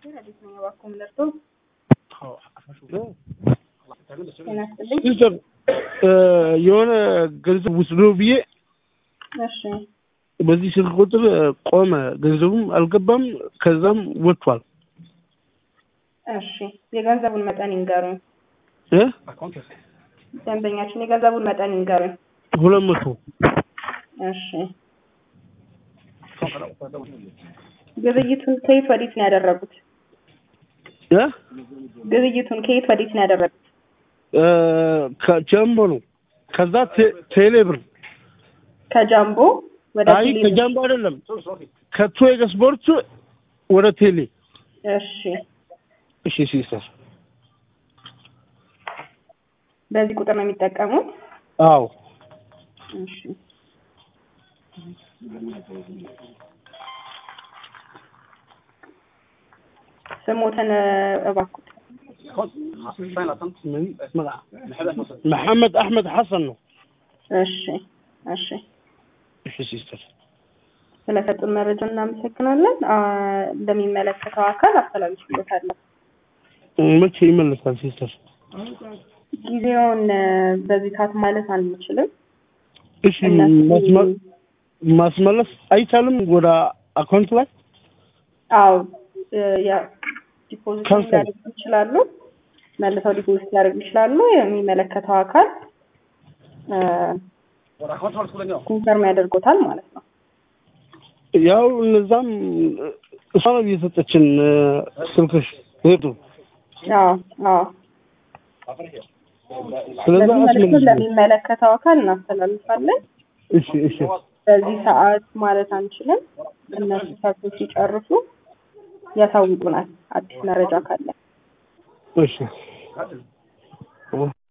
ሲስተር የሆነ ገንዘብ ውስዶ ብዬ እሺ በዚህ ስልክ ቁጥር ቆመ። ገንዘቡም አልገባም፣ ከዛም ወጥቷል። እሺ የገንዘቡን መጠን ይንገሩኝ። እ ደንበኛችን የገንዘቡን መጠን ይንገሩኝ። ሁለት መቶ እሺ ግብይቱን ከየት ወዴት ነው ያደረጉት? እ ግብይቱን ከየት ወዴት ነው ያደረጉት? እ ከጀምቦ ነው። ከዛ ቴ- ቴሌ ብር ከጃምቦ ወደ አይ ቴሌ ከጃምቦ አይደለም፣ ከቶይ ስፖርት ወደ ቴሌ። እሺ እሺ ሲስተር። በዚህ ቁጥር ነው የሚጠቀሙት? አዎ እሺ ስሞትን እባክዎት። መሐመድ አሕመድ ሐሰን ነው። እሺ እሺ እሺ ሲስተር። ስለሰጡን መረጃ እናመሰግናለን። አ፣ እንደሚመለከተው አካል አስተላልፍሎታለሁ። መቼ ይመለሳል ሲስተር? ጊዜውን እ፣ በዚህ ሰዓት ማለት አንችልም። እሺ እነሱ ማስመ- ማስመለስ አይቻልም ወደ አካውንት ላይ አዎ እ፣ ያ ዲፖዚት ካንሰል። ሊያደርጉ ይችላሉ። መልሰው ዲፖዚት ሊያደርጉ ይችላሉ። የሚመለከተው አካል እ፣ ኮንፈርም ያደርጎታል ማለት ነው። ያው እነዛም እሷ ነው እየሰጠችን እ፣ ስልክሽ ሄዱ። አዎ አዎ። ስለዛ በዚህ መልኩ አስመልሽ። ለሚመለከተው አካል እናስተላልፋለን። እሺ እሺ በዚህ ሰዓት ማለት አንችልም። እነሱ ሰርቶ ሲጨርሱ ያሳውቁናል። አዲስ መረጃ ካለ እሺ